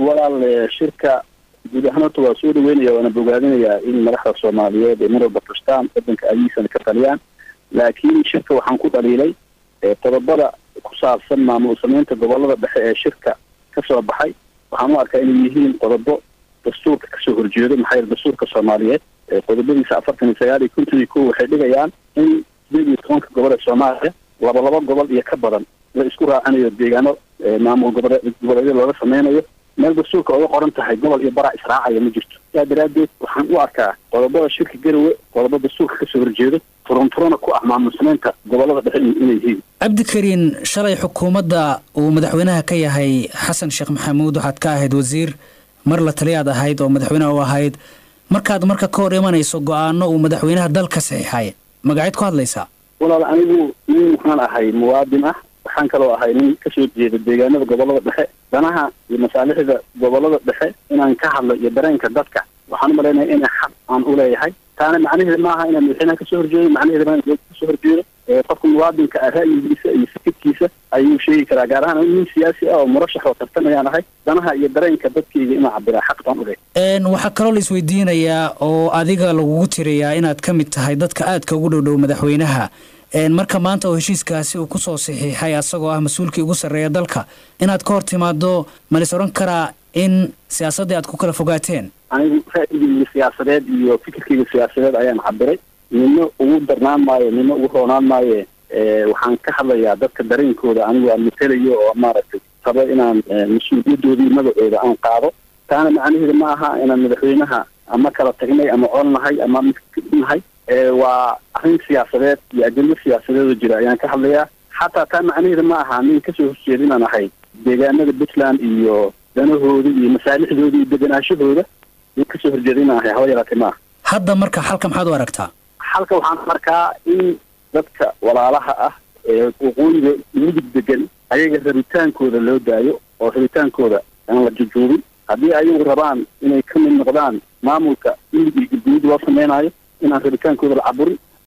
walaal shirka guud ahaan horta waa soo dhaweynaya waana bogaadinayaa in madaxda soomaaliyeed ay mar walba fashtaan wadanka adiisana ka taliyaan laakiin shirka waxaan ku dhaliilay qodobada ku saabsan maamul sameynta gobolada dhexe ee shirka ka soo baxay waxaan u arkaa inay yihiin qodobo dastuurka kasoo horjeedo maxaa yeele dastuurka soomaaliyeed qodobadiisa afartan iyo sagaal iyo konton iyo kow waxay dhigayaan in sideed iyo tobanka gobol ee soomaaliya laba laba gobol iyo ka badan la isku raacinayo deegaano maamul gobole goboleedyo looga sameynayo meel dastuurka oga qoran tahay gobol iyo baraa israacaya ma jirto sidaa daraaddeed waxaan u arkaa qodobada shirka garowe qodobo dastuurka kasoo horjeedo furunfurana ku ah maamul sameynta gobolada dhexe inay yihiin cabdikariin shalay xukuumadda uu madaxweynaha ka yahay xasan sheekh maxamuud waxaad ka ahayd wasiir mar la taliyaad ahayd oo madaxweynaha u ahayd markaad marka ka hor imanayso go-aano uu madaxweynaha dalka saxiixay magaceed ku hadlaysaa walaal anigu nin waxaan ahay muwaadin ah waxaan kaloo ahay nin kasoo jeeda deegaanada gobolada dhexe danaha iyo masaalixda gobolada dhexe inaan ka hadlo iyo dareenka dadka waxaan u malaynaya ina xaq aan u leeyahay taana macnaheeda maaha inaan madaxweynaha kasoo horjeedo macnaheeda ma inaan kasoo horjeedo qofka muwaadinka ah ra'yigiisa iyo fikirkiisa ayuu sheegi karaa gaar ahaan nin siyaasi ah oo murashax oo tartan ayaan ahay danaha iyo dareenka dadkayga inaan cabiraa xaq baan u leeyahay waxaa kaloo la isweydiinayaa oo adiga lagugu tirayaa inaad ka mid tahay dadka aadka ugu dhow dhow madaxweynaha marka maanta oo heshiiskaasi uu kusoo saxiixay asagoo ah mas-uulkii ugu sarreeya dalka inaad ka hor timaado malis odhan karaa in siyaasaddii aad ku kala fogaateen anigu ra'yigayga siyaasadeed iyo fikirkayga siyaasadeed ayaan cabiray nina ugu darnaan maayo nina ugu roonaan maayo waxaan ka hadlayaa dadka dareenkooda anigu aan matelayo oo maaragtay rabo inaan mas-uuliyadoodii magacooda aan qaado taana macnaheeda ma aha inaan madaxweynaha ama kala tagnay ama colnahay ama midnahay waa arrin siyaasadeed iyo ajendo siyaasadeedoo jira ayaan ka hadlayaa xataa taa macnaheeda ma aha nin kasoo horjeeda inaan ahay deegaanada puntland iyo danahooda iyo masaalixdooda iyo deganaashahooda nin kasoo horjeeda inaan ahay haba yaraatee maaha hadda marka xalka maxaad u aragtaa xalka waxaan arkaa in dadka walaalaha ah ee waqooyiga mudug degan ayaga rabitaankooda loo daayo oo rabitaankooda aan la jujuubin haddii ayagu rabaan inay ka mid noqdaan maamulka midig iyo galguduud loo sameynaayo inaan rabitaankooda la caburin